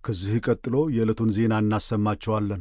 ከዚህ ቀጥሎ የዕለቱን ዜና እናሰማቸዋለን።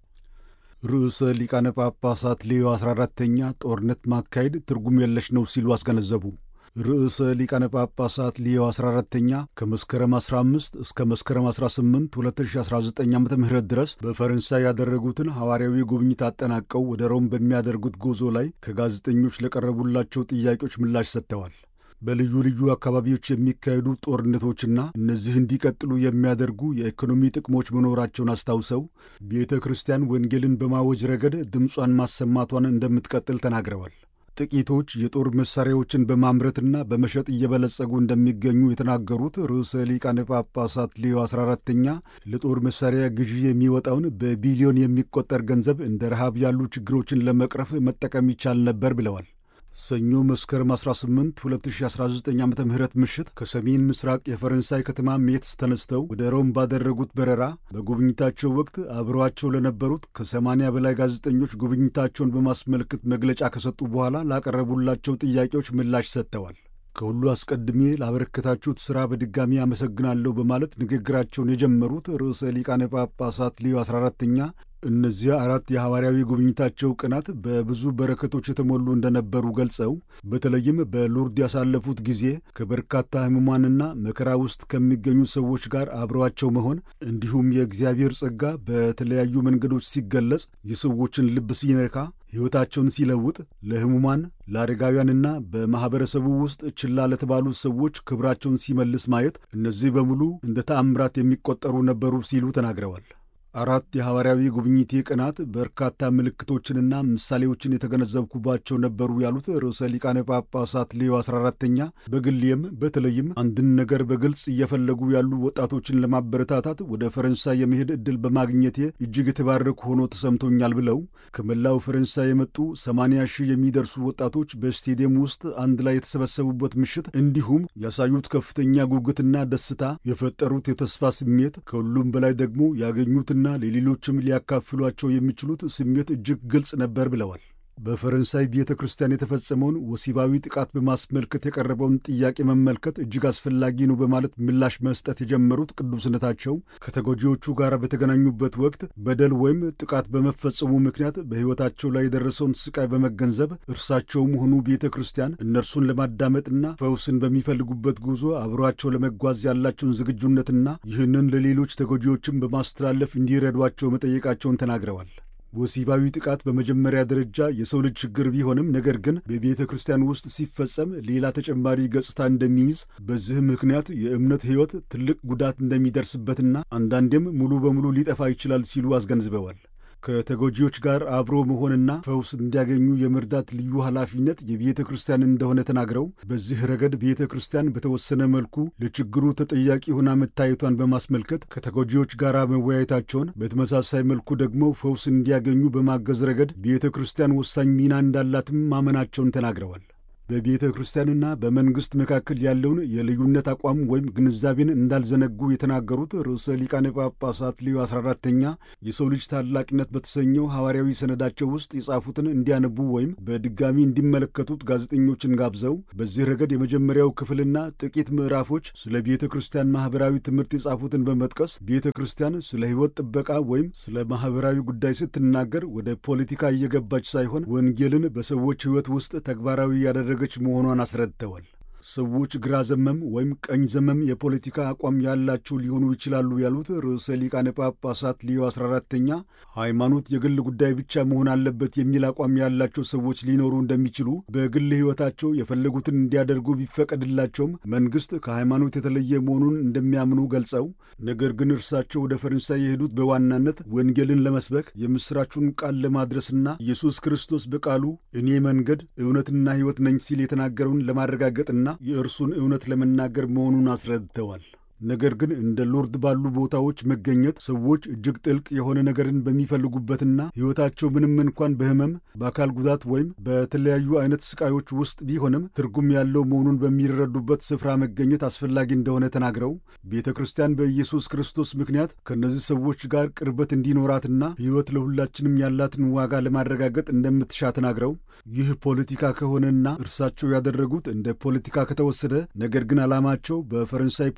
ርዕሰ ሊቃነ ጳጳሳት ሌዮ 14ተኛ ጦርነት ማካሄድ ትርጉም የለሽ ነው ሲሉ አስገነዘቡ። ርዕሰ ሊቃነ ጳጳሳት ሊዮ 14ተኛ ከመስከረም 15 እስከ መስከረም 18 2019 ዓ ም ድረስ በፈረንሳይ ያደረጉትን ሐዋርያዊ ጉብኝት አጠናቀው ወደ ሮም በሚያደርጉት ጉዞ ላይ ከጋዜጠኞች ለቀረቡላቸው ጥያቄዎች ምላሽ ሰጥተዋል። በልዩ ልዩ አካባቢዎች የሚካሄዱ ጦርነቶችና እነዚህ እንዲቀጥሉ የሚያደርጉ የኢኮኖሚ ጥቅሞች መኖራቸውን አስታውሰው ቤተ ክርስቲያን ወንጌልን በማወጅ ረገድ ድምጿን ማሰማቷን እንደምትቀጥል ተናግረዋል። ጥቂቶች የጦር መሳሪያዎችን በማምረትና በመሸጥ እየበለጸጉ እንደሚገኙ የተናገሩት ርዕሰ ሊቃነ ጳጳሳት ሌዮ 14ተኛ ለጦር መሳሪያ ግዢ የሚወጣውን በቢሊዮን የሚቆጠር ገንዘብ እንደ ረሃብ ያሉ ችግሮችን ለመቅረፍ መጠቀም ይቻል ነበር ብለዋል። ሰኞ መስከረም 18 2019 ዓ ም ምሽት ከሰሜን ምስራቅ የፈረንሳይ ከተማ ሜትስ ተነስተው ወደ ሮም ባደረጉት በረራ በጉብኝታቸው ወቅት አብረዋቸው ለነበሩት ከ80 በላይ ጋዜጠኞች ጉብኝታቸውን በማስመልከት መግለጫ ከሰጡ በኋላ ላቀረቡላቸው ጥያቄዎች ምላሽ ሰጥተዋል። ከሁሉ አስቀድሜ ላበረከታችሁት ሥራ በድጋሚ አመሰግናለሁ በማለት ንግግራቸውን የጀመሩት ርዕሰ ሊቃነ ጳጳሳት ሊዮ 14ተኛ እነዚያ አራት የሐዋርያዊ ጉብኝታቸው ቀናት በብዙ በረከቶች የተሞሉ እንደነበሩ ገልጸው በተለይም በሉርድ ያሳለፉት ጊዜ ከበርካታ ሕሙማንና መከራ ውስጥ ከሚገኙ ሰዎች ጋር አብረዋቸው መሆን እንዲሁም የእግዚአብሔር ጸጋ በተለያዩ መንገዶች ሲገለጽ የሰዎችን ልብ ሲነካ ሕይወታቸውን ሲለውጥ ለሕሙማን ለአረጋውያንና በማኅበረሰቡ ውስጥ ችላ ለተባሉ ሰዎች ክብራቸውን ሲመልስ ማየት እነዚህ በሙሉ እንደ ተአምራት የሚቆጠሩ ነበሩ ሲሉ ተናግረዋል። አራት የሐዋርያዊ ጉብኝቴ ቀናት በርካታ ምልክቶችንና ምሳሌዎችን የተገነዘብኩባቸው ነበሩ ያሉት ርዕሰ ሊቃነ ጳጳሳት ሌዮ 14ተኛ በግሌም በተለይም አንድን ነገር በግልጽ እየፈለጉ ያሉ ወጣቶችን ለማበረታታት ወደ ፈረንሳይ የመሄድ ዕድል በማግኘቴ እጅግ የተባረኩ ሆኖ ተሰምቶኛል ብለው ከመላው ፈረንሳይ የመጡ 80 ሺህ የሚደርሱ ወጣቶች በስቴዲየም ውስጥ አንድ ላይ የተሰበሰቡበት ምሽት እንዲሁም ያሳዩት ከፍተኛ ጉጉትና ደስታ የፈጠሩት የተስፋ ስሜት ከሁሉም በላይ ደግሞ ያገኙት ና ለሌሎችም ሊያካፍሏቸው የሚችሉት ስሜት እጅግ ግልጽ ነበር ብለዋል። በፈረንሳይ ቤተ ክርስቲያን የተፈጸመውን ወሲባዊ ጥቃት በማስመልከት የቀረበውን ጥያቄ መመልከት እጅግ አስፈላጊ ነው በማለት ምላሽ መስጠት የጀመሩት ቅዱስነታቸው ከተጎጂዎቹ ጋር በተገናኙበት ወቅት በደል ወይም ጥቃት በመፈጸሙ ምክንያት በሕይወታቸው ላይ የደረሰውን ስቃይ በመገንዘብ እርሳቸውም ሆኑ ቤተ ክርስቲያን እነርሱን ለማዳመጥና ፈውስን በሚፈልጉበት ጉዞ አብሯቸው ለመጓዝ ያላቸውን ዝግጁነትና ይህንን ለሌሎች ተጎጂዎችም በማስተላለፍ እንዲረዷቸው መጠየቃቸውን ተናግረዋል። ወሲባዊ ጥቃት በመጀመሪያ ደረጃ የሰው ልጅ ችግር ቢሆንም ነገር ግን በቤተ ክርስቲያን ውስጥ ሲፈጸም ሌላ ተጨማሪ ገጽታ እንደሚይዝ፣ በዚህ ምክንያት የእምነት ሕይወት ትልቅ ጉዳት እንደሚደርስበትና አንዳንዴም ሙሉ በሙሉ ሊጠፋ ይችላል ሲሉ አስገንዝበዋል። ከተጎጂዎች ጋር አብሮ መሆንና ፈውስ እንዲያገኙ የመርዳት ልዩ ኃላፊነት የቤተ ክርስቲያን እንደሆነ ተናግረው በዚህ ረገድ ቤተ ክርስቲያን በተወሰነ መልኩ ለችግሩ ተጠያቂ ሆና መታየቷን በማስመልከት ከተጎጂዎች ጋር መወያየታቸውን፣ በተመሳሳይ መልኩ ደግሞ ፈውስ እንዲያገኙ በማገዝ ረገድ ቤተ ክርስቲያን ወሳኝ ሚና እንዳላትም ማመናቸውን ተናግረዋል። በቤተ ክርስቲያንና በመንግሥት መካከል ያለውን የልዩነት አቋም ወይም ግንዛቤን እንዳልዘነጉ የተናገሩት ርዕሰ ሊቃነ ጳጳሳት ሊዮ 14ተኛ የሰው ልጅ ታላቅነት በተሰኘው ሐዋርያዊ ሰነዳቸው ውስጥ የጻፉትን እንዲያነቡ ወይም በድጋሚ እንዲመለከቱት ጋዜጠኞችን ጋብዘው በዚህ ረገድ የመጀመሪያው ክፍልና ጥቂት ምዕራፎች ስለ ቤተ ክርስቲያን ማኅበራዊ ትምህርት የጻፉትን በመጥቀስ ቤተ ክርስቲያን ስለ ሕይወት ጥበቃ ወይም ስለ ማኅበራዊ ጉዳይ ስትናገር ወደ ፖለቲካ እየገባች ሳይሆን ወንጌልን በሰዎች ሕይወት ውስጥ ተግባራዊ ያደረገ ገች መሆኗን አስረድተዋል። ሰዎች ግራ ዘመም ወይም ቀኝ ዘመም የፖለቲካ አቋም ያላቸው ሊሆኑ ይችላሉ ያሉት ርዕሰ ሊቃነ ጳጳሳት ሊዮ 14ተኛ ሃይማኖት የግል ጉዳይ ብቻ መሆን አለበት የሚል አቋም ያላቸው ሰዎች ሊኖሩ እንደሚችሉ፣ በግል ሕይወታቸው የፈለጉትን እንዲያደርጉ ቢፈቀድላቸውም መንግሥት ከሃይማኖት የተለየ መሆኑን እንደሚያምኑ ገልጸው ነገር ግን እርሳቸው ወደ ፈረንሳይ የሄዱት በዋናነት ወንጌልን ለመስበክ የምሥራቹን ቃል ለማድረስና ኢየሱስ ክርስቶስ በቃሉ እኔ መንገድ እውነትና ሕይወት ነኝ ሲል የተናገረውን ለማረጋገጥና የእርሱን እውነት ለመናገር መሆኑን አስረድተዋል። ነገር ግን እንደ ሎርድ ባሉ ቦታዎች መገኘት ሰዎች እጅግ ጥልቅ የሆነ ነገርን በሚፈልጉበትና ሕይወታቸው ምንም እንኳን በሕመም በአካል ጉዳት ወይም በተለያዩ አይነት ስቃዮች ውስጥ ቢሆንም ትርጉም ያለው መሆኑን በሚረዱበት ስፍራ መገኘት አስፈላጊ እንደሆነ ተናግረው ቤተ ክርስቲያን በኢየሱስ ክርስቶስ ምክንያት ከእነዚህ ሰዎች ጋር ቅርበት እንዲኖራትና ሕይወት ለሁላችንም ያላትን ዋጋ ለማረጋገጥ እንደምትሻ ተናግረው ይህ ፖለቲካ ከሆነና እርሳቸው ያደረጉት እንደ ፖለቲካ ከተወሰደ ነገር ግን ዓላማቸው በፈረንሳይ ፖለቲካ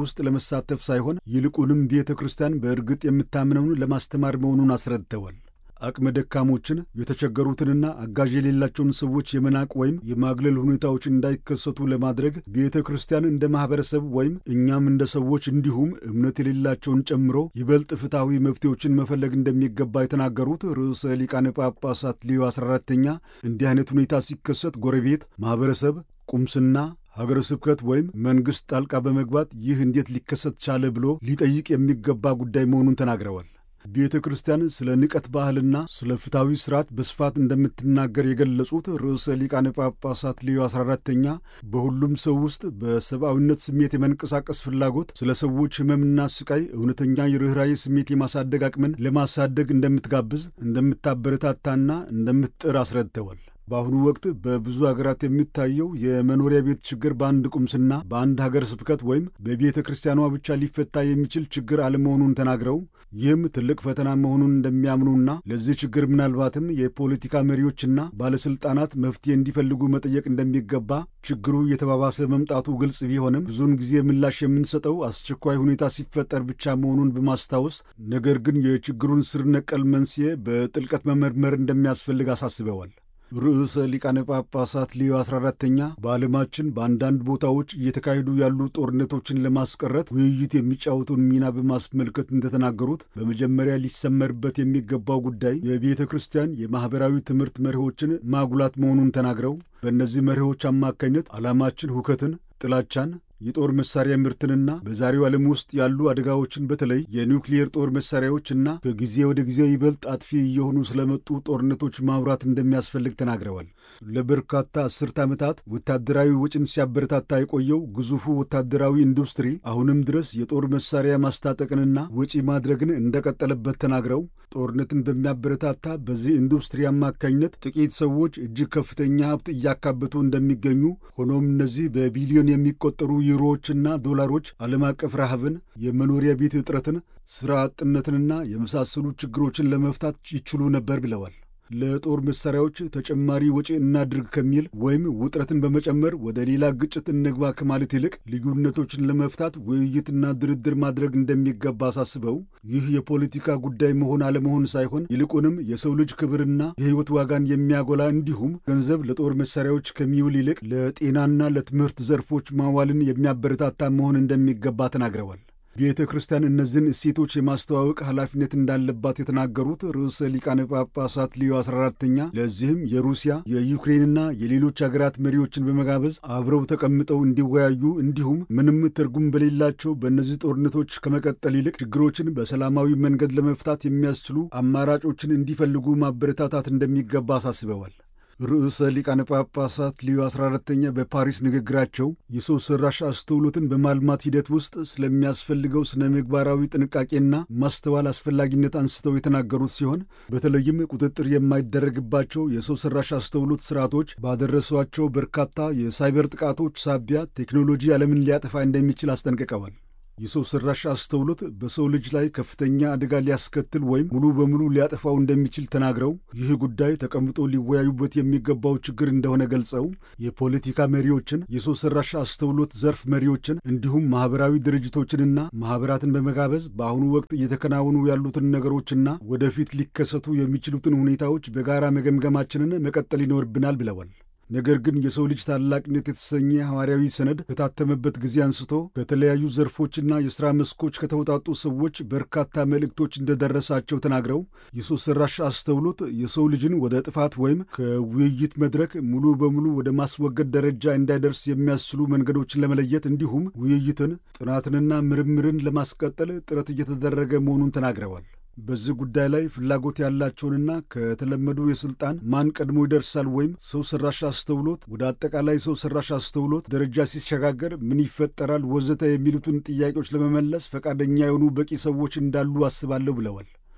ውስጥ ለመሳተፍ ሳይሆን ይልቁንም ቤተ ክርስቲያን በእርግጥ የምታምነውን ለማስተማር መሆኑን አስረድተዋል። አቅመ ደካሞችን የተቸገሩትንና አጋዥ የሌላቸውን ሰዎች የመናቅ ወይም የማግለል ሁኔታዎች እንዳይከሰቱ ለማድረግ ቤተ ክርስቲያን እንደ ማኅበረሰብ ወይም እኛም እንደ ሰዎች እንዲሁም እምነት የሌላቸውን ጨምሮ ይበልጥ ፍትሐዊ መፍትሄዎችን መፈለግ እንደሚገባ የተናገሩት ርዕሰ ሊቃነ ጳጳሳት ሊዮ 14ተኛ እንዲህ አይነት ሁኔታ ሲከሰት ጎረቤት፣ ማኅበረሰብ፣ ቁምስና ሀገረ ስብከት ወይም መንግሥት ጣልቃ በመግባት ይህ እንዴት ሊከሰት ቻለ ብሎ ሊጠይቅ የሚገባ ጉዳይ መሆኑን ተናግረዋል። ቤተ ክርስቲያን ስለ ንቀት ባህልና ስለ ፍትሐዊ ስርዓት በስፋት እንደምትናገር የገለጹት ርዕሰ ሊቃነ ጳጳሳት ሌዮ 14ተኛ በሁሉም ሰው ውስጥ በሰብአዊነት ስሜት የመንቀሳቀስ ፍላጎት፣ ስለ ሰዎች ሕመምና ስቃይ እውነተኛ የርኅራዬ ስሜት የማሳደግ አቅምን ለማሳደግ እንደምትጋብዝ እንደምታበረታታና እንደምትጥር አስረድተዋል። በአሁኑ ወቅት በብዙ ሀገራት የሚታየው የመኖሪያ ቤት ችግር በአንድ ቁምስና በአንድ ሀገር ስብከት ወይም በቤተ ክርስቲያኗ ብቻ ሊፈታ የሚችል ችግር አለመሆኑን ተናግረው ይህም ትልቅ ፈተና መሆኑን እንደሚያምኑና ለዚህ ችግር ምናልባትም የፖለቲካ መሪዎችና ባለሥልጣናት መፍትሄ እንዲፈልጉ መጠየቅ እንደሚገባ ችግሩ የተባባሰ መምጣቱ ግልጽ ቢሆንም ብዙውን ጊዜ ምላሽ የምንሰጠው አስቸኳይ ሁኔታ ሲፈጠር ብቻ መሆኑን በማስታወስ ነገር ግን የችግሩን ስር ነቀል መንስኤ በጥልቀት መመርመር እንደሚያስፈልግ አሳስበዋል። ርዕሰ ሊቃነ ጳጳሳት ሊዮ 14ተኛ በዓለማችን በአንዳንድ ቦታዎች እየተካሄዱ ያሉ ጦርነቶችን ለማስቀረት ውይይት የሚጫወቱን ሚና በማስመልከት እንደተናገሩት በመጀመሪያ ሊሰመርበት የሚገባው ጉዳይ የቤተ ክርስቲያን የማኅበራዊ ትምህርት መርሆችን ማጉላት መሆኑን ተናግረው በእነዚህ መርሆች አማካኝነት ዓላማችን ሁከትን፣ ጥላቻን የጦር መሳሪያ ምርትንና በዛሬው ዓለም ውስጥ ያሉ አደጋዎችን በተለይ የኒውክሊየር ጦር መሳሪያዎችና ከጊዜ ወደ ጊዜ ይበልጥ አጥፊ እየሆኑ ስለመጡ ጦርነቶች ማውራት እንደሚያስፈልግ ተናግረዋል። ለበርካታ አስርት ዓመታት ወታደራዊ ወጪን ሲያበረታታ የቆየው ግዙፉ ወታደራዊ ኢንዱስትሪ አሁንም ድረስ የጦር መሳሪያ ማስታጠቅንና ወጪ ማድረግን እንደቀጠለበት ተናግረው ጦርነትን በሚያበረታታ በዚህ ኢንዱስትሪ አማካኝነት ጥቂት ሰዎች እጅግ ከፍተኛ ሀብት እያካበቱ እንደሚገኙ ሆኖም እነዚህ በቢሊዮን የሚቆጠሩ ዩሮዎችና ዶላሮች ዓለም አቀፍ ረሃብን፣ የመኖሪያ ቤት እጥረትን፣ ሥራ አጥነትንና የመሳሰሉ ችግሮችን ለመፍታት ይችሉ ነበር ብለዋል። ለጦር መሳሪያዎች ተጨማሪ ወጪ እናድርግ ከሚል ወይም ውጥረትን በመጨመር ወደ ሌላ ግጭት እንግባ ከማለት ይልቅ ልዩነቶችን ለመፍታት ውይይትና ድርድር ማድረግ እንደሚገባ አሳስበው ይህ የፖለቲካ ጉዳይ መሆን አለመሆን ሳይሆን ይልቁንም የሰው ልጅ ክብርና የሕይወት ዋጋን የሚያጎላ እንዲሁም ገንዘብ ለጦር መሳሪያዎች ከሚውል ይልቅ ለጤናና ለትምህርት ዘርፎች ማዋልን የሚያበረታታ መሆን እንደሚገባ ተናግረዋል። ቤተ ክርስቲያን እነዚህን እሴቶች የማስተዋወቅ ኃላፊነት እንዳለባት የተናገሩት ርዕሰ ሊቃነ ጳጳሳት ሊዮ 14ተኛ ለዚህም የሩሲያ የዩክሬንና የሌሎች ሀገራት መሪዎችን በመጋበዝ አብረው ተቀምጠው እንዲወያዩ እንዲሁም ምንም ትርጉም በሌላቸው በእነዚህ ጦርነቶች ከመቀጠል ይልቅ ችግሮችን በሰላማዊ መንገድ ለመፍታት የሚያስችሉ አማራጮችን እንዲፈልጉ ማበረታታት እንደሚገባ አሳስበዋል። ርዕሰ ሊቃነ ጳጳሳት ሊዮ 14ተኛ በፓሪስ ንግግራቸው የሰው ሠራሽ አስተውሎትን በማልማት ሂደት ውስጥ ስለሚያስፈልገው ስነ ምግባራዊ ጥንቃቄና ማስተዋል አስፈላጊነት አንስተው የተናገሩት ሲሆን በተለይም ቁጥጥር የማይደረግባቸው የሰው ሠራሽ አስተውሎት ስርዓቶች ባደረሷቸው በርካታ የሳይበር ጥቃቶች ሳቢያ ቴክኖሎጂ ዓለምን ሊያጠፋ እንደሚችል አስጠንቅቀዋል። የሰው ሠራሽ አስተውሎት በሰው ልጅ ላይ ከፍተኛ አደጋ ሊያስከትል ወይም ሙሉ በሙሉ ሊያጠፋው እንደሚችል ተናግረው ይህ ጉዳይ ተቀምጦ ሊወያዩበት የሚገባው ችግር እንደሆነ ገልጸው የፖለቲካ መሪዎችን፣ የሰው ሠራሽ አስተውሎት ዘርፍ መሪዎችን እንዲሁም ማኅበራዊ ድርጅቶችንና ማኅበራትን በመጋበዝ በአሁኑ ወቅት እየተከናወኑ ያሉትን ነገሮችና ወደፊት ሊከሰቱ የሚችሉትን ሁኔታዎች በጋራ መገምገማችንን መቀጠል ይኖርብናል ብለዋል። ነገር ግን የሰው ልጅ ታላቅነት የተሰኘ ሐዋርያዊ ሰነድ ከታተመበት ጊዜ አንስቶ ከተለያዩ ዘርፎችና የሥራ መስኮች ከተውጣጡ ሰዎች በርካታ መልእክቶች እንደደረሳቸው ተናግረው የሰው ሠራሽ አስተውሎት የሰው ልጅን ወደ ጥፋት ወይም ከውይይት መድረክ ሙሉ በሙሉ ወደ ማስወገድ ደረጃ እንዳይደርስ የሚያስችሉ መንገዶችን ለመለየት እንዲሁም ውይይትን፣ ጥናትንና ምርምርን ለማስቀጠል ጥረት እየተደረገ መሆኑን ተናግረዋል። በዚህ ጉዳይ ላይ ፍላጎት ያላቸውንና ከተለመዱ የሥልጣን ማን ቀድሞ ይደርሳል ወይም ሰው ሠራሽ አስተውሎት ወደ አጠቃላይ ሰው ሠራሽ አስተውሎት ደረጃ ሲሸጋገር ምን ይፈጠራል ወዘተ የሚሉትን ጥያቄዎች ለመመለስ ፈቃደኛ የሆኑ በቂ ሰዎች እንዳሉ አስባለሁ ብለዋል።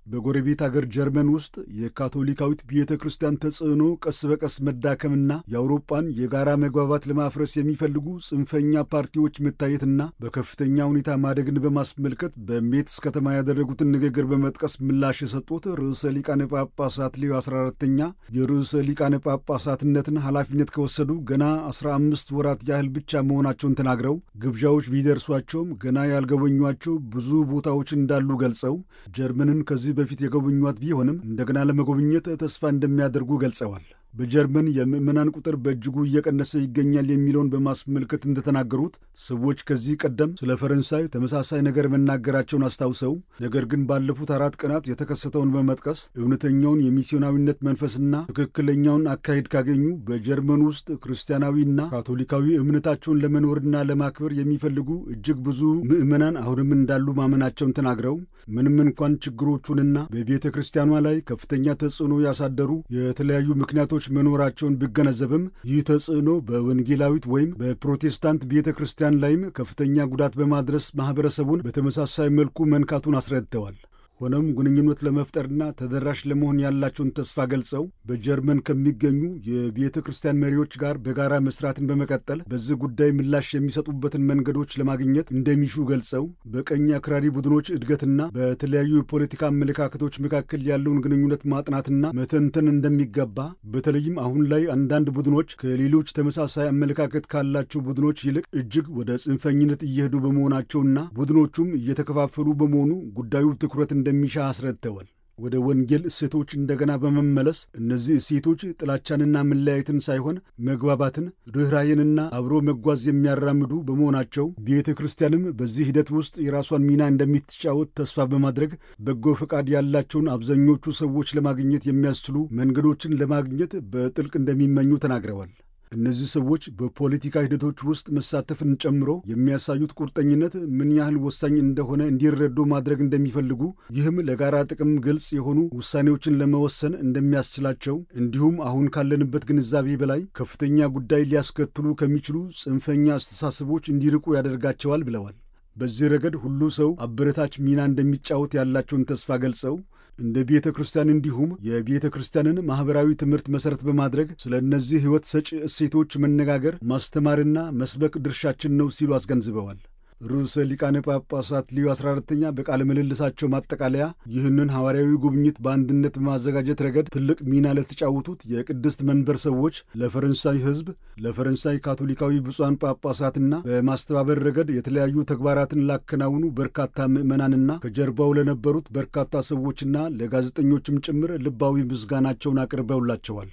በጎረቤት አገር ጀርመን ውስጥ የካቶሊካዊት ቤተ ክርስቲያን ተጽዕኖ ቀስ በቀስ መዳከምና የአውሮፓን የጋራ መግባባት ለማፍረስ የሚፈልጉ ጽንፈኛ ፓርቲዎች መታየትና በከፍተኛ ሁኔታ ማደግን በማስመልከት በሜትስ ከተማ ያደረጉትን ንግግር በመጥቀስ ምላሽ የሰጡት ርዕሰ ሊቃነ ጳጳሳት ሌዮ 14ተኛ የርዕሰ ሊቃነ ጳጳሳትነትን ኃላፊነት ከወሰዱ ገና 15 ወራት ያህል ብቻ መሆናቸውን ተናግረው ግብዣዎች ቢደርሷቸውም ገና ያልጎበኟቸው ብዙ ቦታዎች እንዳሉ ገልጸው ጀርመንን ከዚህ በፊት የጎበኟት ቢሆንም እንደገና ለመጎብኘት ተስፋ እንደሚያደርጉ ገልጸዋል። በጀርመን የምዕመናን ቁጥር በእጅጉ እየቀነሰ ይገኛል የሚለውን በማስመልከት እንደተናገሩት ሰዎች ከዚህ ቀደም ስለ ፈረንሳይ ተመሳሳይ ነገር መናገራቸውን አስታውሰው ነገር ግን ባለፉት አራት ቀናት የተከሰተውን በመጥቀስ እውነተኛውን የሚስዮናዊነት መንፈስና ትክክለኛውን አካሄድ ካገኙ በጀርመን ውስጥ ክርስቲያናዊና ካቶሊካዊ እምነታቸውን ለመኖርና ለማክበር የሚፈልጉ እጅግ ብዙ ምዕመናን አሁንም እንዳሉ ማመናቸውን ተናግረው ምንም እንኳን ችግሮቹንና በቤተ ክርስቲያኗ ላይ ከፍተኛ ተጽዕኖ ያሳደሩ የተለያዩ ምክንያቶች መኖራቸውን ቢገነዘብም ይህ ተጽዕኖ በወንጌላዊት ወይም በፕሮቴስታንት ቤተ ክርስቲያን ላይም ከፍተኛ ጉዳት በማድረስ ማኅበረሰቡን በተመሳሳይ መልኩ መንካቱን አስረድተዋል። ሆኖም ግንኙነት ለመፍጠርና ተደራሽ ለመሆን ያላቸውን ተስፋ ገልጸው በጀርመን ከሚገኙ የቤተ ክርስቲያን መሪዎች ጋር በጋራ መስራትን በመቀጠል በዚህ ጉዳይ ምላሽ የሚሰጡበትን መንገዶች ለማግኘት እንደሚሹ ገልጸው በቀኝ አክራሪ ቡድኖች እድገትና በተለያዩ የፖለቲካ አመለካከቶች መካከል ያለውን ግንኙነት ማጥናትና መተንተን እንደሚገባ በተለይም አሁን ላይ አንዳንድ ቡድኖች ከሌሎች ተመሳሳይ አመለካከት ካላቸው ቡድኖች ይልቅ እጅግ ወደ ጽንፈኝነት እየሄዱ በመሆናቸውና ቡድኖቹም እየተከፋፈሉ በመሆኑ ጉዳዩ ትኩረት እንደሚሻ አስረድተዋል። ወደ ወንጌል እሴቶች እንደገና በመመለስ እነዚህ እሴቶች ጥላቻንና መለያየትን ሳይሆን መግባባትን፣ ርኅራዬንና አብሮ መጓዝ የሚያራምዱ በመሆናቸው ቤተ ክርስቲያንም በዚህ ሂደት ውስጥ የራሷን ሚና እንደምትጫወት ተስፋ በማድረግ በጎ ፈቃድ ያላቸውን አብዛኞቹ ሰዎች ለማግኘት የሚያስችሉ መንገዶችን ለማግኘት በጥልቅ እንደሚመኙ ተናግረዋል። እነዚህ ሰዎች በፖለቲካ ሂደቶች ውስጥ መሳተፍን ጨምሮ የሚያሳዩት ቁርጠኝነት ምን ያህል ወሳኝ እንደሆነ እንዲረዱ ማድረግ እንደሚፈልጉ፣ ይህም ለጋራ ጥቅም ግልጽ የሆኑ ውሳኔዎችን ለመወሰን እንደሚያስችላቸው እንዲሁም አሁን ካለንበት ግንዛቤ በላይ ከፍተኛ ጉዳይ ሊያስከትሉ ከሚችሉ ጽንፈኛ አስተሳሰቦች እንዲርቁ ያደርጋቸዋል ብለዋል። በዚህ ረገድ ሁሉ ሰው አበረታች ሚና እንደሚጫወት ያላቸውን ተስፋ ገልጸው እንደ ቤተ ክርስቲያን እንዲሁም የቤተ ክርስቲያንን ማኅበራዊ ትምህርት መሠረት በማድረግ ስለ እነዚህ ሕይወት ሰጪ እሴቶች መነጋገር፣ ማስተማርና መስበክ ድርሻችን ነው ሲሉ አስገንዝበዋል። ርዕሰ ሊቃነ ጳጳሳት ሊዮ 14ተኛ በቃለ ምልልሳቸው ማጠቃለያ ይህንን ሐዋርያዊ ጉብኝት በአንድነት በማዘጋጀት ረገድ ትልቅ ሚና ለተጫወቱት የቅድስት መንበር ሰዎች፣ ለፈረንሳይ ሕዝብ፣ ለፈረንሳይ ካቶሊካዊ ብፁዓን ጳጳሳትና በማስተባበር ረገድ የተለያዩ ተግባራትን ላከናውኑ በርካታ ምዕመናንና ከጀርባው ለነበሩት በርካታ ሰዎችና ለጋዜጠኞችም ጭምር ልባዊ ምስጋናቸውን አቅርበውላቸዋል።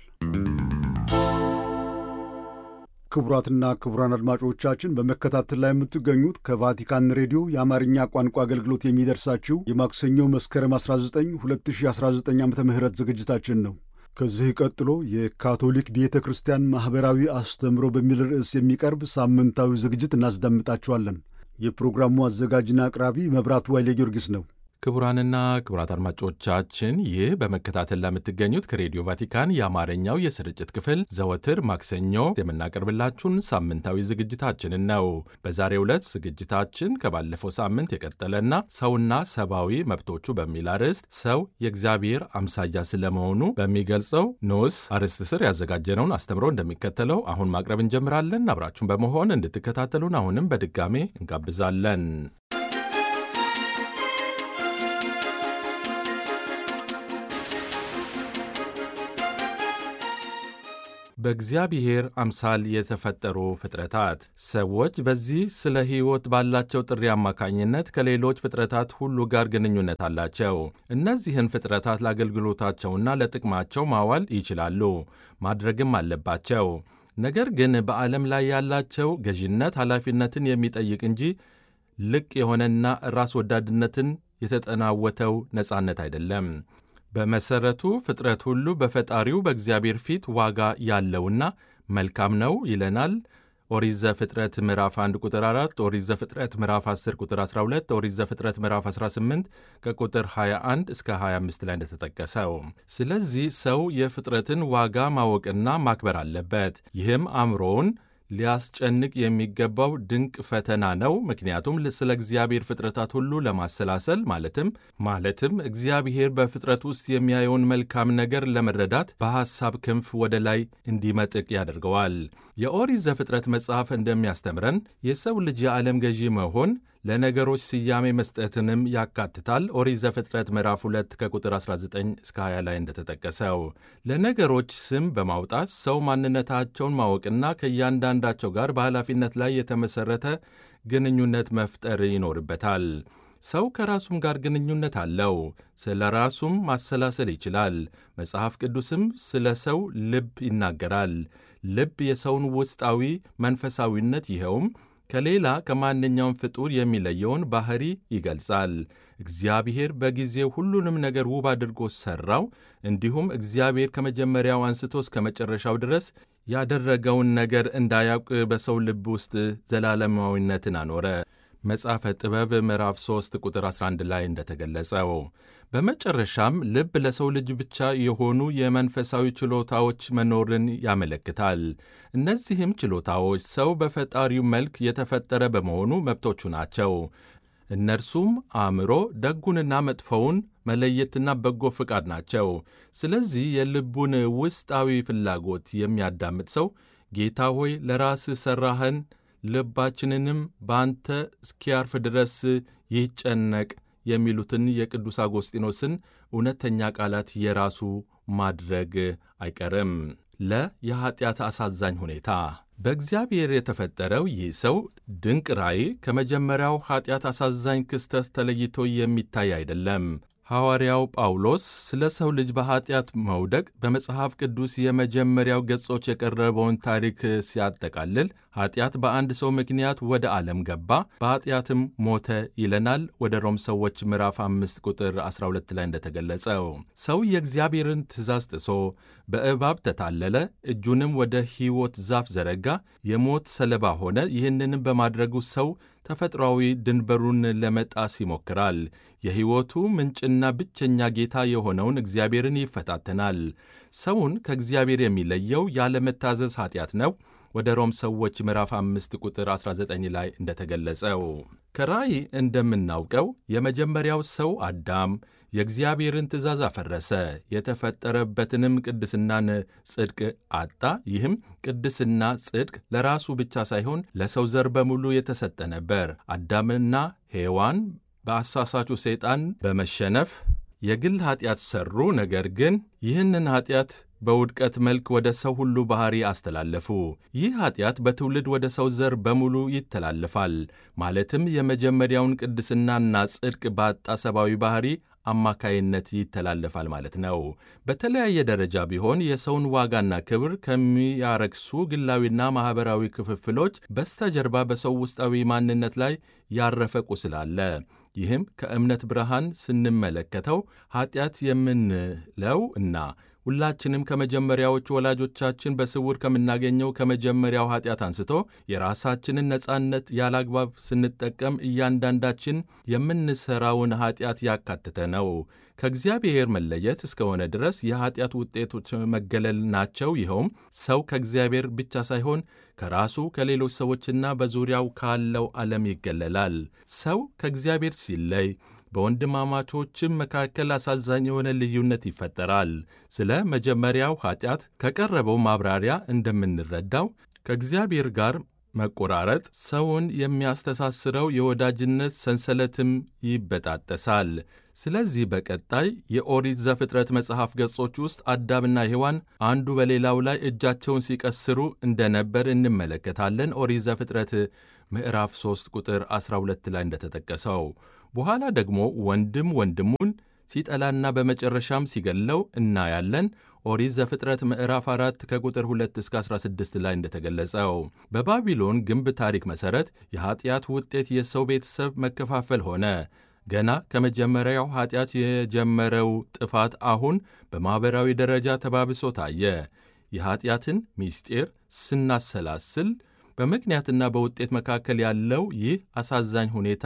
ክቡራትና ክቡራን አድማጮቻችን በመከታተል ላይ የምትገኙት ከቫቲካን ሬዲዮ የአማርኛ ቋንቋ አገልግሎት የሚደርሳችሁ የማክሰኞው መስከረም 19 2019 ዓ ም ዝግጅታችን ነው። ከዚህ ቀጥሎ የካቶሊክ ቤተ ክርስቲያን ማኅበራዊ አስተምሮ በሚል ርዕስ የሚቀርብ ሳምንታዊ ዝግጅት እናስዳምጣችኋለን። የፕሮግራሙ አዘጋጅና አቅራቢ መብራቱ ኃይሌ ጊዮርጊስ ነው። ክቡራንና ክቡራት አድማጮቻችን ይህ በመከታተል ለምትገኙት ከሬዲዮ ቫቲካን የአማርኛው የስርጭት ክፍል ዘወትር ማክሰኞ የምናቀርብላችሁን ሳምንታዊ ዝግጅታችንን ነው። በዛሬው ዕለት ዝግጅታችን ከባለፈው ሳምንት የቀጠለና ሰውና ሰብአዊ መብቶቹ በሚል አርዕስት ሰው የእግዚአብሔር አምሳያ ስለመሆኑ በሚገልጸው ንዑስ አርዕስት ስር ያዘጋጀነውን አስተምሮ እንደሚከተለው አሁን ማቅረብ እንጀምራለን። አብራችሁን በመሆን እንድትከታተሉን አሁንም በድጋሜ እንጋብዛለን። በእግዚአብሔር አምሳል የተፈጠሩ ፍጥረታት ሰዎች በዚህ ስለ ሕይወት ባላቸው ጥሪ አማካኝነት ከሌሎች ፍጥረታት ሁሉ ጋር ግንኙነት አላቸው። እነዚህን ፍጥረታት ለአገልግሎታቸውና ለጥቅማቸው ማዋል ይችላሉ፣ ማድረግም አለባቸው። ነገር ግን በዓለም ላይ ያላቸው ገዥነት ኃላፊነትን የሚጠይቅ እንጂ ልቅ የሆነና ራስ ወዳድነትን የተጠናወተው ነጻነት አይደለም። በመሰረቱ ፍጥረት ሁሉ በፈጣሪው በእግዚአብሔር ፊት ዋጋ ያለውና መልካም ነው ይለናል። ኦሪት ዘፍጥረት ምዕራፍ 1 ቁጥር 4፣ ኦሪት ዘፍጥረት ምዕራፍ 10 ቁጥር 12፣ ኦሪት ዘፍጥረት ምዕራፍ 18 ከቁጥር 21 እስከ 25 ላይ እንደተጠቀሰው። ስለዚህ ሰው የፍጥረትን ዋጋ ማወቅና ማክበር አለበት። ይህም አእምሮውን ሊያስጨንቅ የሚገባው ድንቅ ፈተና ነው። ምክንያቱም ስለ እግዚአብሔር ፍጥረታት ሁሉ ለማሰላሰል ማለትም ማለትም እግዚአብሔር በፍጥረት ውስጥ የሚያየውን መልካም ነገር ለመረዳት በሐሳብ ክንፍ ወደ ላይ እንዲመጥቅ ያደርገዋል። የኦሪት ዘፍጥረት መጽሐፍ እንደሚያስተምረን የሰው ልጅ የዓለም ገዢ መሆን ለነገሮች ስያሜ መስጠትንም ያካትታል። ኦሪት ዘፍጥረት ምዕራፍ 2 ከቁጥር 19 እስከ 20 ላይ እንደተጠቀሰው ለነገሮች ስም በማውጣት ሰው ማንነታቸውን ማወቅና ከእያንዳንዳቸው ጋር በኃላፊነት ላይ የተመሠረተ ግንኙነት መፍጠር ይኖርበታል። ሰው ከራሱም ጋር ግንኙነት አለው። ስለ ራሱም ማሰላሰል ይችላል። መጽሐፍ ቅዱስም ስለ ሰው ልብ ይናገራል። ልብ የሰውን ውስጣዊ መንፈሳዊነት ይኸውም ከሌላ ከማንኛውም ፍጡር የሚለየውን ባሕሪ ይገልጻል። እግዚአብሔር በጊዜው ሁሉንም ነገር ውብ አድርጎ ሠራው። እንዲሁም እግዚአብሔር ከመጀመሪያው አንስቶ እስከ መጨረሻው ድረስ ያደረገውን ነገር እንዳያውቅ በሰው ልብ ውስጥ ዘላለማዊነትን አኖረ። መጽሐፈ ጥበብ ምዕራፍ 3 ቁጥር 11 ላይ እንደተገለጸው በመጨረሻም ልብ ለሰው ልጅ ብቻ የሆኑ የመንፈሳዊ ችሎታዎች መኖርን ያመለክታል። እነዚህም ችሎታዎች ሰው በፈጣሪው መልክ የተፈጠረ በመሆኑ መብቶቹ ናቸው። እነርሱም አእምሮ፣ ደጉንና መጥፎውን መለየትና በጎ ፍቃድ ናቸው። ስለዚህ የልቡን ውስጣዊ ፍላጎት የሚያዳምጥ ሰው ጌታ ሆይ ለራስህ ሠራኸን ልባችንንም በአንተ እስኪያርፍ ድረስ ይጨነቅ የሚሉትን የቅዱስ አጎስጢኖስን እውነተኛ ቃላት የራሱ ማድረግ አይቀርም። ለ የኀጢአት አሳዛኝ ሁኔታ በእግዚአብሔር የተፈጠረው ይህ ሰው ድንቅ ራእይ ከመጀመሪያው ኀጢአት አሳዛኝ ክስተት ተለይቶ የሚታይ አይደለም። ሐዋርያው ጳውሎስ ስለ ሰው ልጅ በኀጢአት መውደቅ በመጽሐፍ ቅዱስ የመጀመሪያው ገጾች የቀረበውን ታሪክ ሲያጠቃልል ኀጢአት በአንድ ሰው ምክንያት ወደ ዓለም ገባ፣ በኀጢአትም ሞተ ይለናል። ወደ ሮም ሰዎች ምዕራፍ 5 ቁጥር 12 ላይ እንደተገለጸው ሰው የእግዚአብሔርን ትእዛዝ ጥሶ በእባብ ተታለለ፣ እጁንም ወደ ሕይወት ዛፍ ዘረጋ፣ የሞት ሰለባ ሆነ። ይህንንም በማድረጉ ሰው ተፈጥሯዊ ድንበሩን ለመጣስ ይሞክራል። የሕይወቱ ምንጭና ብቸኛ ጌታ የሆነውን እግዚአብሔርን ይፈታተናል። ሰውን ከእግዚአብሔር የሚለየው ያለመታዘዝ ኀጢአት ነው። ወደ ሮም ሰዎች ምዕራፍ 5 ቁጥር 19 ላይ እንደተገለጸው ከራእይ እንደምናውቀው የመጀመሪያው ሰው አዳም የእግዚአብሔርን ትእዛዝ አፈረሰ፣ የተፈጠረበትንም ቅድስናን ጽድቅ አጣ። ይህም ቅድስና ጽድቅ ለራሱ ብቻ ሳይሆን ለሰው ዘር በሙሉ የተሰጠ ነበር። አዳምና ሔዋን በአሳሳቹ ሰይጣን በመሸነፍ የግል ኀጢአት ሠሩ። ነገር ግን ይህንን ኀጢአት በውድቀት መልክ ወደ ሰው ሁሉ ባሕሪ አስተላለፉ። ይህ ኀጢአት በትውልድ ወደ ሰው ዘር በሙሉ ይተላለፋል። ማለትም የመጀመሪያውን ቅድስናና ጽድቅ ባጣ ሰብአዊ ባሕሪ አማካይነት ይተላለፋል ማለት ነው። በተለያየ ደረጃ ቢሆን የሰውን ዋጋና ክብር ከሚያረክሱ ግላዊና ማኅበራዊ ክፍፍሎች በስተጀርባ በሰው ውስጣዊ ማንነት ላይ ያረፈ ቁስል አለ። ይህም ከእምነት ብርሃን ስንመለከተው ኀጢአት የምንለው እና ሁላችንም ከመጀመሪያዎቹ ወላጆቻችን በስውር ከምናገኘው ከመጀመሪያው ኀጢአት አንስቶ የራሳችንን ነጻነት ያላግባብ ስንጠቀም እያንዳንዳችን የምንሠራውን ኀጢአት ያካተተ ነው። ከእግዚአብሔር መለየት እስከሆነ ድረስ የኀጢአት ውጤቶች መገለል ናቸው። ይኸውም ሰው ከእግዚአብሔር ብቻ ሳይሆን ከራሱ ከሌሎች ሰዎችና በዙሪያው ካለው ዓለም ይገለላል። ሰው ከእግዚአብሔር ሲለይ በወንድማማቾችም መካከል አሳዛኝ የሆነ ልዩነት ይፈጠራል። ስለ መጀመሪያው ኀጢአት ከቀረበው ማብራሪያ እንደምንረዳው ከእግዚአብሔር ጋር መቆራረጥ ሰውን የሚያስተሳስረው የወዳጅነት ሰንሰለትም ይበጣጠሳል። ስለዚህ በቀጣይ የኦሪት ዘፍጥረት መጽሐፍ ገጾች ውስጥ አዳምና ሔዋን አንዱ በሌላው ላይ እጃቸውን ሲቀስሩ እንደነበር እንመለከታለን። ኦሪት ዘፍጥረት ምዕራፍ 3 ቁጥር 12 ላይ እንደተጠቀሰው በኋላ ደግሞ ወንድም ወንድሙን ሲጠላና በመጨረሻም ሲገለው እናያለን። ኦሪት ዘፍጥረት ምዕራፍ 4 ከቁጥር 2 እስከ 16 ላይ እንደተገለጸው በባቢሎን ግንብ ታሪክ መሠረት የኀጢአት ውጤት የሰው ቤተሰብ መከፋፈል ሆነ። ገና ከመጀመሪያው ኀጢአት የጀመረው ጥፋት አሁን በማኅበራዊ ደረጃ ተባብሶ ታየ። የኀጢአትን ምስጢር ስናሰላስል በምክንያትና በውጤት መካከል ያለው ይህ አሳዛኝ ሁኔታ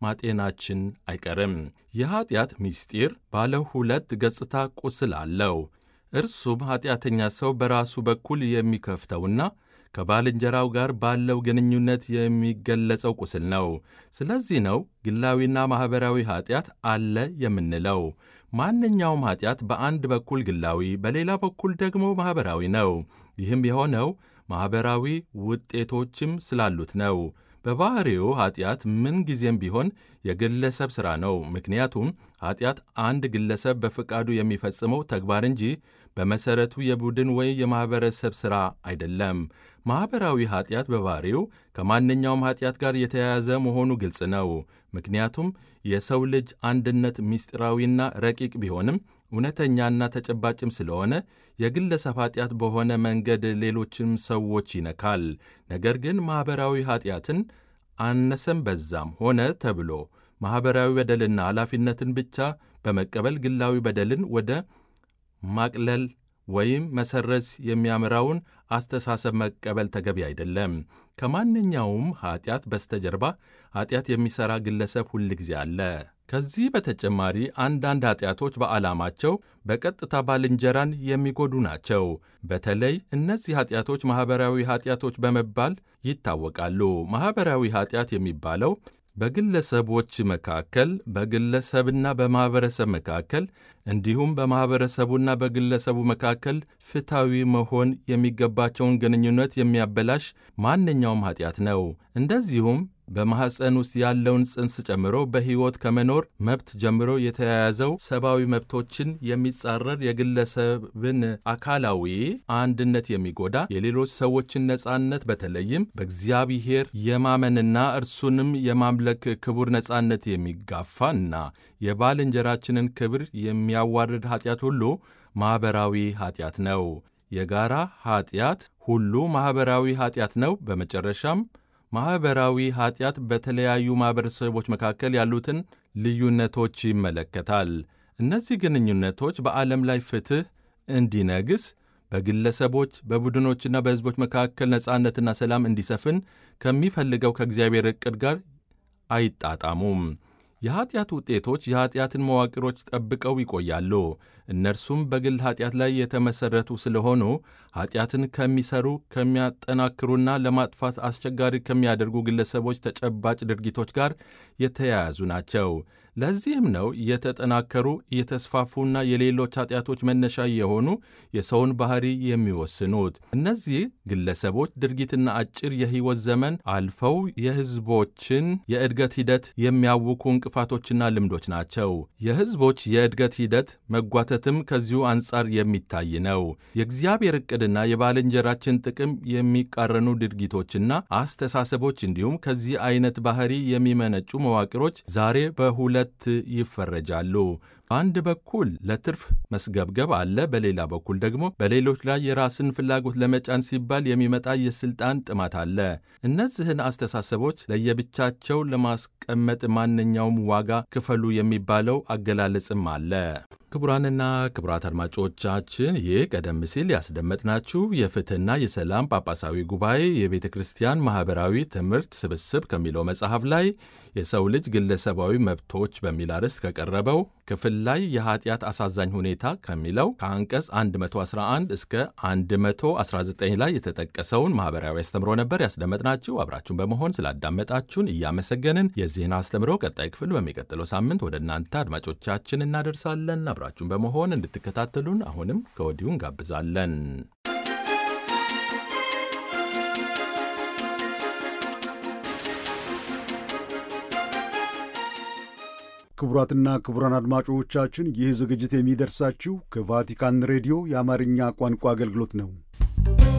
ማጤናችን አይቀርም። የኀጢአት ምስጢር ባለ ሁለት ገጽታ ቁስል አለው። እርሱም ኀጢአተኛ ሰው በራሱ በኩል የሚከፍተውና ከባልንጀራው ጋር ባለው ግንኙነት የሚገለጸው ቁስል ነው። ስለዚህ ነው ግላዊና ማኅበራዊ ኀጢአት አለ የምንለው። ማንኛውም ኀጢአት በአንድ በኩል ግላዊ፣ በሌላ በኩል ደግሞ ማኅበራዊ ነው። ይህም የሆነው ማኅበራዊ ውጤቶችም ስላሉት ነው። በባሕሪው ኀጢአት ምን ጊዜም ቢሆን የግለሰብ ሥራ ነው። ምክንያቱም ኀጢአት አንድ ግለሰብ በፈቃዱ የሚፈጽመው ተግባር እንጂ በመሠረቱ የቡድን ወይ የማኅበረሰብ ሥራ አይደለም። ማኅበራዊ ኀጢአት በባሕሪው ከማንኛውም ኀጢአት ጋር የተያያዘ መሆኑ ግልጽ ነው። ምክንያቱም የሰው ልጅ አንድነት ምስጢራዊና ረቂቅ ቢሆንም እውነተኛና ተጨባጭም ስለሆነ የግለሰብ ኀጢአት በሆነ መንገድ ሌሎችም ሰዎች ይነካል። ነገር ግን ማኅበራዊ ኀጢአትን አነሰም በዛም ሆነ ተብሎ ማኅበራዊ በደልና ኃላፊነትን ብቻ በመቀበል ግላዊ በደልን ወደ ማቅለል ወይም መሰረዝ የሚያምራውን አስተሳሰብ መቀበል ተገቢ አይደለም። ከማንኛውም ኀጢአት በስተጀርባ ኀጢአት የሚሠራ ግለሰብ ሁል ጊዜ አለ። ከዚህ በተጨማሪ አንዳንድ ኀጢአቶች በዓላማቸው በቀጥታ ባልንጀራን የሚጎዱ ናቸው። በተለይ እነዚህ ኀጢአቶች ማኅበራዊ ኀጢአቶች በመባል ይታወቃሉ። ማኅበራዊ ኀጢአት የሚባለው በግለሰቦች መካከል በግለሰብና በማኅበረሰብ መካከል እንዲሁም በማኅበረሰቡና በግለሰቡ መካከል ፍትሐዊ መሆን የሚገባቸውን ግንኙነት የሚያበላሽ ማንኛውም ኀጢአት ነው። እንደዚሁም በማኅፀን ውስጥ ያለውን ጽንስ ጨምሮ በሕይወት ከመኖር መብት ጀምሮ የተያያዘው ሰብአዊ መብቶችን የሚጻረር የግለሰብን አካላዊ አንድነት የሚጎዳ የሌሎች ሰዎችን ነጻነት በተለይም በእግዚአብሔር የማመንና እርሱንም የማምለክ ክቡር ነጻነት የሚጋፋና የባልንጀራችንን ክብር የሚያዋርድ ኀጢአት ሁሉ ማኅበራዊ ኀጢአት ነው። የጋራ ኀጢአት ሁሉ ማኅበራዊ ኀጢአት ነው። በመጨረሻም ማኅበራዊ ኀጢአት በተለያዩ ማኅበረሰቦች መካከል ያሉትን ልዩነቶች ይመለከታል። እነዚህ ግንኙነቶች በዓለም ላይ ፍትሕ እንዲነግስ በግለሰቦች በቡድኖችና በሕዝቦች መካከል ነጻነትና ሰላም እንዲሰፍን ከሚፈልገው ከእግዚአብሔር ዕቅድ ጋር አይጣጣሙም። የኀጢአት ውጤቶች የኀጢአትን መዋቅሮች ጠብቀው ይቆያሉ። እነርሱም በግል ኀጢአት ላይ የተመሠረቱ ስለሆኑ ኀጢአትን ከሚሠሩ ከሚያጠናክሩና ለማጥፋት አስቸጋሪ ከሚያደርጉ ግለሰቦች ተጨባጭ ድርጊቶች ጋር የተያያዙ ናቸው። ለዚህም ነው እየተጠናከሩ እየተስፋፉና የሌሎች ኀጢአቶች መነሻ የሆኑ የሰውን ባሕሪ የሚወስኑት። እነዚህ ግለሰቦች ድርጊትና አጭር የሕይወት ዘመን አልፈው የሕዝቦችን የእድገት ሂደት የሚያውኩ እንቅፋቶችና ልምዶች ናቸው። የሕዝቦች የእድገት ሂደት መጓተትም ከዚሁ አንጻር የሚታይ ነው። የእግዚአብሔር ዕቅድና የባልንጀራችን ጥቅም የሚቃረኑ ድርጊቶችና አስተሳሰቦች እንዲሁም ከዚህ አይነት ባሕሪ የሚመነጩ መዋቅሮች ዛሬ በሁለ ሁለት ይፈረጃሉ። በአንድ በኩል ለትርፍ መስገብገብ አለ። በሌላ በኩል ደግሞ በሌሎች ላይ የራስን ፍላጎት ለመጫን ሲባል የሚመጣ የሥልጣን ጥማት አለ። እነዚህን አስተሳሰቦች ለየብቻቸው ለማስቀመጥ ማንኛውም ዋጋ ክፈሉ የሚባለው አገላለጽም አለ። ክቡራንና ክቡራት አድማጮቻችን ይህ ቀደም ሲል ያስደመጥናችሁ የፍትሕና የሰላም ጳጳሳዊ ጉባኤ የቤተ ክርስቲያን ማኅበራዊ ትምህርት ስብስብ ከሚለው መጽሐፍ ላይ የሰው ልጅ ግለሰባዊ መብቶች በሚል አርዕስት ከቀረበው ክፍል ላይ የኀጢአት አሳዛኝ ሁኔታ ከሚለው ከአንቀጽ 111 እስከ 119 ላይ የተጠቀሰውን ማኅበራዊ አስተምሮ ነበር ያስደመጥናችሁ። አብራችሁን በመሆን ስላዳመጣችሁን እያመሰገንን የዚህን አስተምሮ ቀጣይ ክፍል በሚቀጥለው ሳምንት ወደ እናንተ አድማጮቻችን እናደርሳለን። አብራችሁን በመሆን እንድትከታተሉን አሁንም ከወዲሁ እንጋብዛለን። ክቡራትና ክቡራን አድማጮቻችን ይህ ዝግጅት የሚደርሳችሁ ከቫቲካን ሬዲዮ የአማርኛ ቋንቋ አገልግሎት ነው።